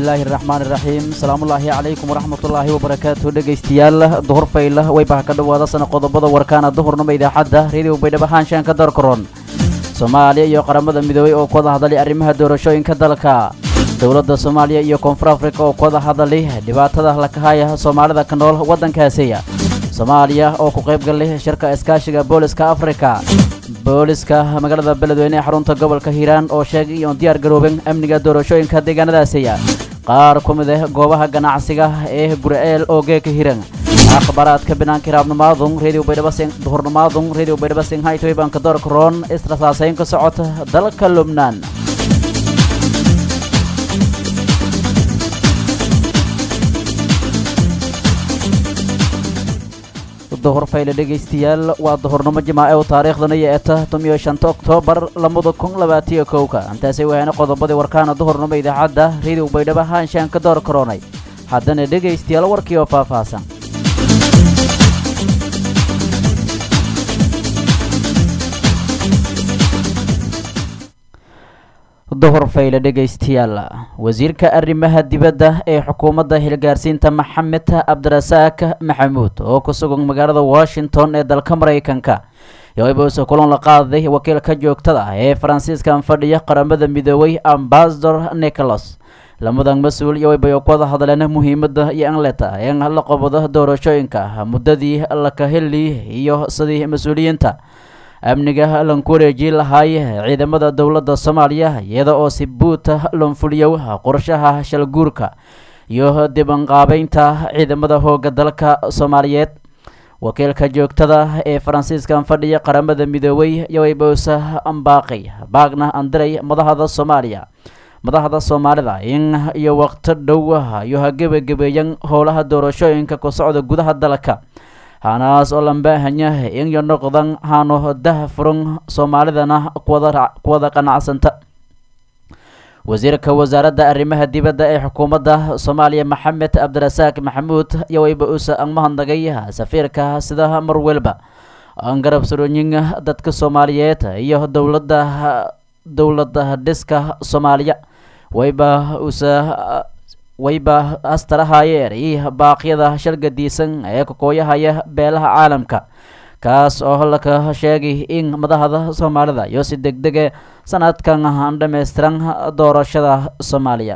bismillaahi raxmaan iraxiim salaamullaahi calaykum waraxmatullaahi wabarakaatu dhegaystayaal duhur fayla waybaha ka dhowaada sana qodobada warkaana duhurnimo idaacadda reediyo baydhabo haanshaanka doorkaroon soomaaliya iyo qaramada midoobey oo ku wada hadlay arrimaha doorashooyinka dalka dowladda soomaaliya iyo koonfur afrika oo ku wada hadlay dhibaatada lakahaya soomaalida ka nool waddankaasiya soomaaliya oo ku qayb galay shirka iskaashiga booliska afrika booliska magaalada beledweyne ee xarunta gobolka hiiraan oo sheegay iyoon diyaar garoobin amniga doorashooyinka deegaanadaasiya qaar ku mid ah goobaha ganacsiga ee gurceel oo geeka hiran akhbaaraadka binaanka hiraabnimaadun reediyo baydhabasing duhurnimaadun reediyo baydhabasing haytoy baanka doorka roon israsaasayn ka socota dalka lubnaan duhur fayle dhegaystayaal waa duhurnimo jimaace oo taariikhdana yeeta tomiyo shanta oktoobar labada kun labaatiyo kowka intaasay wahayna qodobadii warkaana duhurnimo idaacadda reediyo baydhabo haanshaan ka door karoonay haddana dhegaystayaal warkii oo faahfaahsan duhur fayle dhegaystayaal wasiirka arrimaha dibadda ee xukuumadda hilgaarsiinta maxamed cabdirasaaq maxamuud oo ku sugan magaalada washington ee dalka maraykanka yoibause kulan la qaaday wakiilka joogtada ee faransiiskan fadhiya qaramada midoobay ambasador nicholas lamadan mas-uul yoibay ku wada hadleen muhiimadda iyo anleta in la qabado doorashooyinka muddadii lakaheli iyo sidii mas-uuliyiinta amniga lanku wareejin lahaay ciidamada dowladda soomaaliya iyada oo si buuta lanfuliyow qorshaha shalguurka iyo dibanqaabeynta ciidamada hooga dalka soomaaliyeed wakiilka joogtada ee faransiiskan fadhiya qaramada midoobey yowaybowsa ambaaqi baagna andiray madahda soomaaliya madaxda soomaalida in iyo waqto dhow iyo hagebagebeeyan howlaha doorashooyinka ku socda gudaha dalka hanaas oo lambaahanya inyo noqdan hano dah furan soomaalidana kuwada qanacsanta wasiirka wasaaradda arrimaha dibadda ee xukuumadda soomaaliya maxamed cabdirasaaq maxamuud yowayba usa ang mahadnagay safiirka sida mar welba aan garab surooyin dadka soomaaliyeed iyo dowladda dowladda dhiska soomaaliya wayba usa wayba astarahayeer iyo baaqyada shalgadiisan ee kakooyahaya beelaha caalamka kaas oo laka sheegay in madaxda soomaalida iyo si deg dege sanadkan aan dhammaystiran doorashada soomaaliya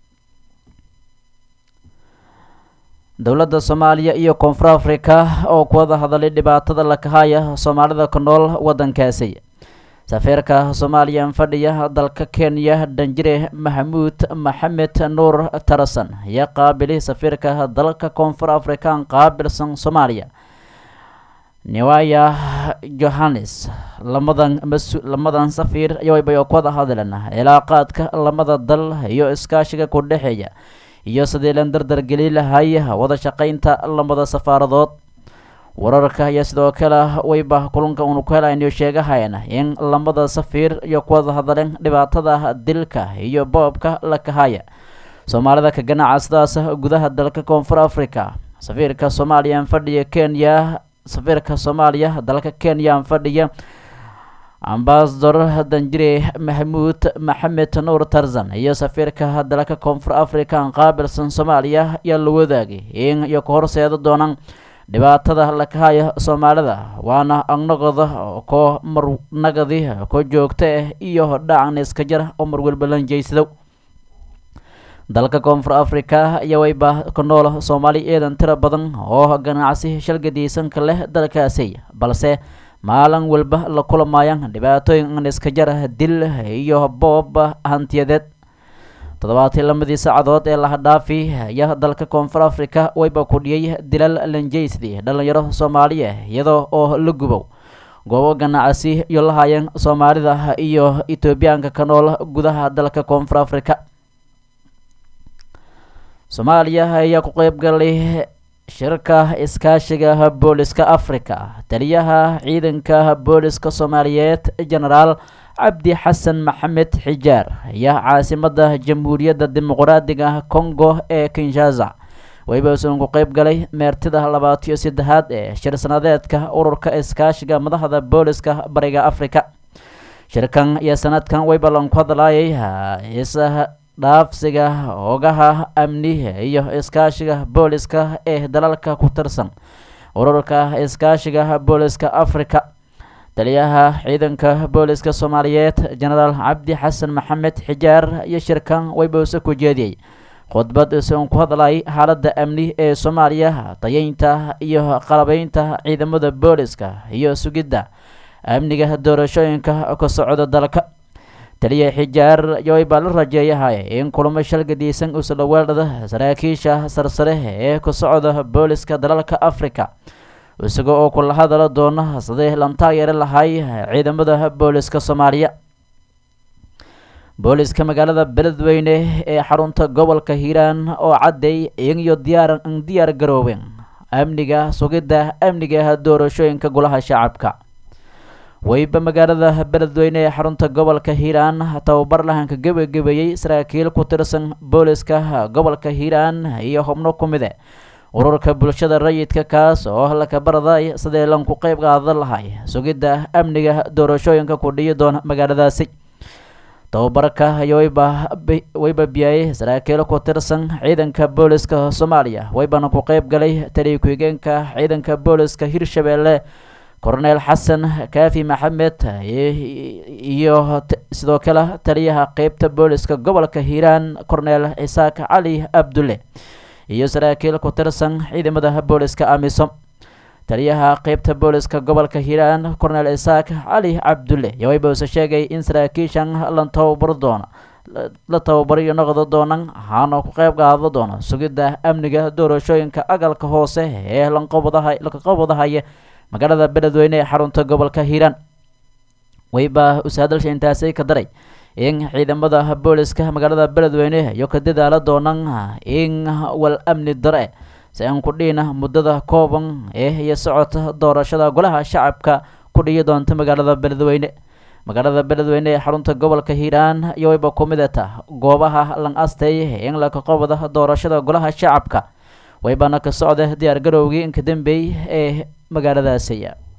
dowladda soomaaliya iyo koonfur afrika oo ku wada hadalay dhibaatada lakahaya soomaalida ku nool waddankaasi safiirka soomaaliya fadhiya dalka kenya danjire maxamuud maxamed nuur tarasan ayaa qaabilay safiirka dalka koonfur afrikan qaabilsan soomaaliya newaya johannes lamadan lamadan safiir yowayba ku wada hadleen cilaaqaadka lamada dal iyo iskaashiga ku dhexeeya iyo sidii lan dardargeli lahay wada shaqaynta lamada safaaradood wararka iyo sidoo kale wayba kulanka uunu ku helaynayo sheegahayana in lamada safiir iyo kuwada hadleen dhibaatada dilka iyo boobka la kahaya soomaalida ka ganaca sidaas gudaha dalka koonfur africa safiirka soomaaliya fadhiya kenya safiirka soomaaliya dalka kenya fadhiya ambasador danjire maxamuud maxamed nuur tarzan iyo safiirka dalka koonfur africa qaabilsan soomaaliya ayaa la wadaagay in iyo ka horseeda doonaan dhibaatada lakahaya soomaalida waana agnaqoda koo marnagadi ko joogta ah iyo dhacan iska jara oo marwalba lanjeysado dalka koonfur africa ayaa wayba ku nool soomaali eedan tiro badan oo ganacsi shalgadiisanka leh dalkaasi balse maalin walba la kulamaayaan dhibaatooyin iska jara dil iyo boob hantiyadeed toddobaatii lamadii saacadood ee lahadhaafi ayaa dalka koonfur africa wayba kudhiyay dilal lanjeysdi dhalinyaro soomaaliya iyadoo oo la gubow goobo ganacsi iyo lahaayeen soomaalida iyo etoobiyaanka ka nool gudaha dalka koonfur africa soomaaliya ayaa ku qeyb galay shirka iskaashiga booliska africa taliyaha ciidanka booliska soomaaliyeed genaraal cabdi xasan maxamed xijaar ayaa caasimada jamhuuriyadda dimuqraadiga congo ee kinshasa wayba usan ku qeyb galay meertida labaatiyo saddexaad ee shir sanadeedka ururka iskaashiga madaxda booliska bariga africa shirkan iyo sanadkan way ballan ku hadlaayay dhaafsiga hoogaha amniga iyo iskaashiga booliska ee dalalka ku tirsan ururka iskaashiga booliska africa taliyaha ciidanka booliska soomaaliyeed jenaraal cabdi xasan maxamed xijaar iyo shirkan waybouse ku jeediyey khudbad isagoon ku hadlay xaaladda amni ee soomaaliya tayeynta iyo qalabeynta ciidamada booliska iyo sugidda amniga doorashooyinka ka socda dalka taliya xijaar yoy baa la rajeeyahay in kulamo shalgadiisan usla weeldhada saraakiisha sarsare ee ka socda booliska dalalka africa isaga oo kula hadala doona sidii lan taageeri lahay ciidamada booliska soomaaliya booliska magaalada beledweyne ee xarunta gobolka hiiraan oo cadday iyagiyo diyaar diyaar garoobeen amniga sugidda amniga doorashooyinka golaha shacabka weyba magaalada beledweyne ee xarunta gobolka hiiraan tababar lahanka gebagabeeyey saraakiil ku tirsan booliska gobolka hiiraan iyo xubno ku mide ururka bulshada rayidka kaas oo lakabarday sidee lanku qeyb qaadan lahay sugidda amniga doorashooyinka ku dhiyi doona magaaladaasi tababarka wayba wayba biyayey saraakiil ku tirsan ciidanka booliska soomaaliya waybana ku qeyb galay taliya ku-xigeenka ciidanka booliska hirshabeelle korneel xasan kaafi maxamed iyo sidoo kale taliyaha qeybta booliska gobolka hiiraan korneel cisaak cali abdulle iyo saraakiil ku tirsan ciidamada booliska amisom taliyaha qeybta booliska gobolka hiiraan korneel isaak cali cabdulle yowaybouse sheegay in saraakiishan la tababar doona la tababariyo noqdo doonan waxaana ku qeyb qaado doona sugidda amniga doorashooyinka agalka hoose ee lanqobadaha laqaqobadahaya magaalada beledweyne ee xarunta gobolka hiiraan wayba usaadalsha intaasay ka daray in ciidamada booliska magaalada beledweyne iyo ka dadaala doonan in wal amni dare si aan ku dhihina muddada kooban ee iyo socota doorashada golaha shacabka ku dhiyi doonta magaalada beledweyne magaalada beledweyne ee xarunta gobolka hiiraan iyo wayba ku midata goobaha lan astay in lakaqobada doorashada golaha shacabka waybana ka socda diyaar garowgii inka dambeey ee magaaladaasi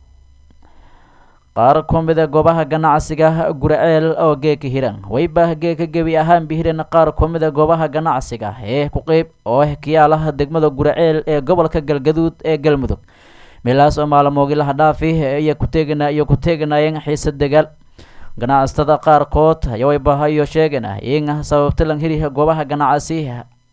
qaar ku mida goobaha ganacsiga guraceel oo geeka hiran wayba geeka gebi ahaan bihiran qaar ku mida goobaha ganacsiga ee ku qeyb oo kiyaalaha degmada guraceel ee gobolka galgaduud ee galmudug meelahaas oo maalmoogilaha dhaafi iyo kuteegana iyo ku teeganayeen xiisa dagaal ganacsatada qaarkood yawaybahayo sheegana in sababta lan heli goobaha ganacsi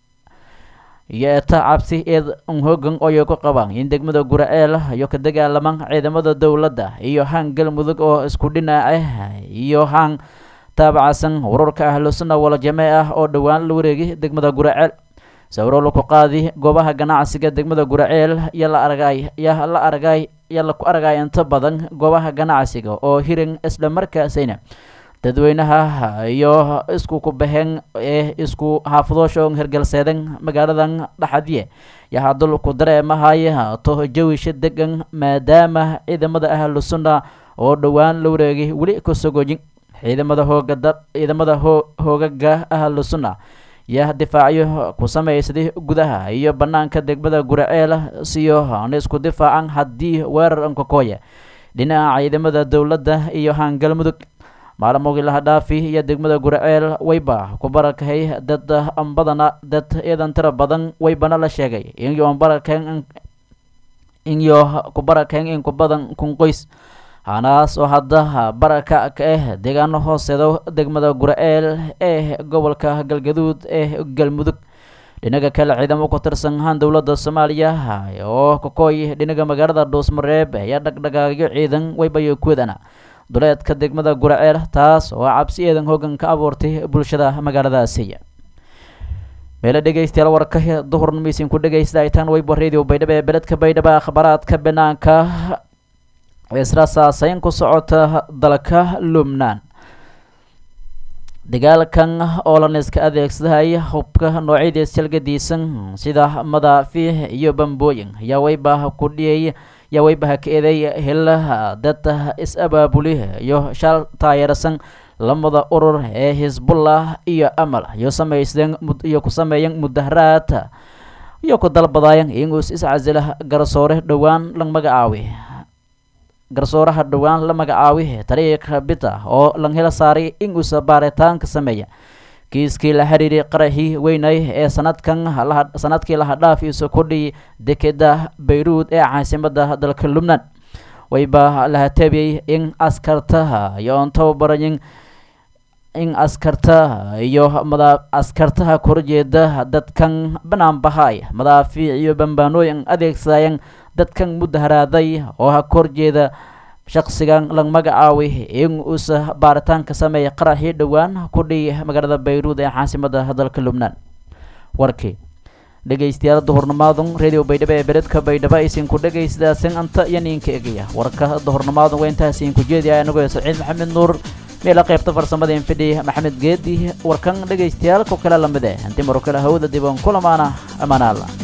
iyo eta cabsi eed hoogan oyo ku qabaan in degmada guraceel iyo ka dagaalaman ciidamada dowladda iyo haan galmudug oo isku dhinaace iyo haan taabacsan ururka ahlusuna wala jamee ah oo dhowaan la wareegay degmada guraceel sawiro laku qaadi goobaha ganacsiga degmada guraceel iyo la argay ya la argay iyo laku argay inta badan goobaha ganacsiga oo hiran isla markaasayna dadweynaha iyo isku kubaheen ee isku xaafadoosha hergalseedan magaaladan dhaxadye yahaa dulku dareemahaya to jawisha degan maadaama ciidamada ahlu sunna oo dhowaan la wareegay weli ka sogojin ciidamada hoogada ciidamada hoo hoogaga ahlu sunna yaa difaacyo ku samaysaday gudaha iyo banaanka degmada guraceel siyo na isku difaacan haddii weerar ankakooya dhinaca ciidamada dowladda iyo haangalmudug maalmoogii laha dhaafi iyo degmada guraceel wayba ku barakahay dad badana dad eedan tira badan waybana la sheegay inyo barakeen inyo ku barakeen in ku badan kun qoys hanaas oo hadda baraka ka ah deegaano hooseeda degmada guraceel ee gobolka galgaduud ee galmudug dhinaga kale ciidamo ku tirsan haan dowladda soomaaliya oo kakooy dhinaga magaalada dhuusmareeb ayaa dhagdhagaagyo ciidan waybayo kuwadana duleedka degmada guraceel taas oo cabsi eedan hoogan ka abuurtay bulshada magaaladaasi meelo dhegeystayaal warka duhurna miisin ku dhegeysta aytaan weybo radio baydhabo ee beledka baydhabo akhbaaraadka banaanka isra saaseyn ku socota dalka lubnaan dagaalkan oo lan iska adeegsaday hubka noocyadiis jalgadiisan sida madaafiix iyo bambooyin ayaa weyba ku dhiyay yaa weybaha ka eeday helaha dad is-abaabuli iyo shal taayeersan lamada urur ee xisbullah iyo amal iyo samaysdeen iyo ku sameeyeen mudaharaad iyo ku dalbadayan inuu is-casila garsoore dhowaan la magacaawi garsooraha dhowaan la magacaawi tariiqa bita oo lan hela saaray inuusa baaritaanka sameeya kiiskii la xiriiray qaraxii weynay ee sanadkan sanadkii lahadhaaf isu kudhii dekeda bayruud ee caasimada dalka lubnaan wayba la hateebiyey in askartaha iyo on tababarayin in askartaha iyo mada askartaha korjeeda dadkan banaanbahay madaafiic iyo bambaanooyin adeegsadayeen dadkan mudaharaaday oo ha korjeeda shaqsigan lag magacaaway in uusa baaritaanka sameeyay qaraxii dhowaan ku dhiy magaalada bayruud ee caasimada dalka lubnaan warkii dhegeystayaal duhurnimaadun radio baydhabo ee beredka baydhabo aysiinku dhegaysadaasin anta iyo niinka egaya warka duhurnimaadun waa intaas idinku jeediya anagoo saciid maxamed nuur meela qaybta farsamada infidhi maxamed geedi warkan dhegaystayaal ku kale lamid eh intii maro kale hawada diban kulamaana amaanaalla